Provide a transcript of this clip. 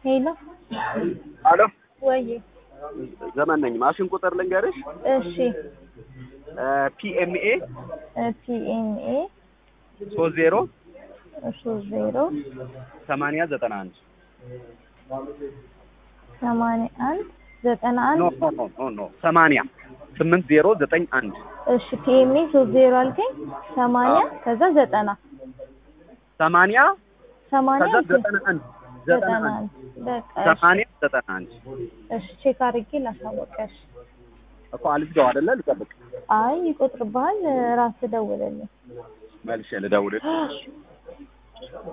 ሄሎ አሎ ወይ ዘመን ነኝ። ማሽን ቁጥር ልንገርሽ። እሺ ፒኤምኤ ፒኤንኤ ሶስት ዜሮ ሶስት ዜሮ ሰማንያ ዘጠና አንድ ሰማንያ አንድ ዘጠና ኖ አንድ ኖ ኖ ኖ ኖ ሰማንያ ስምንት ዜሮ ዘጠኝ አንድ እሺ ፒኤምኤ ሶስት ዜሮ አልከኝ ሰማንያ ከዛ ዘጠና ሰማንያ ሰማንያ ከዛ ዘጠና አንድ ዘጠና ዘጠና አንድ አንድ በቃ እሺ ሰማንያ ዘጠና አንድ እሺ ቼክ አድርጌ ላሳወቀሽ እኮ አልዝጋው አይደለ ልጠብቅ አይ ይቆጥርብሃል ራስህ ደውልልኝ መልሼ ልደውልልሽ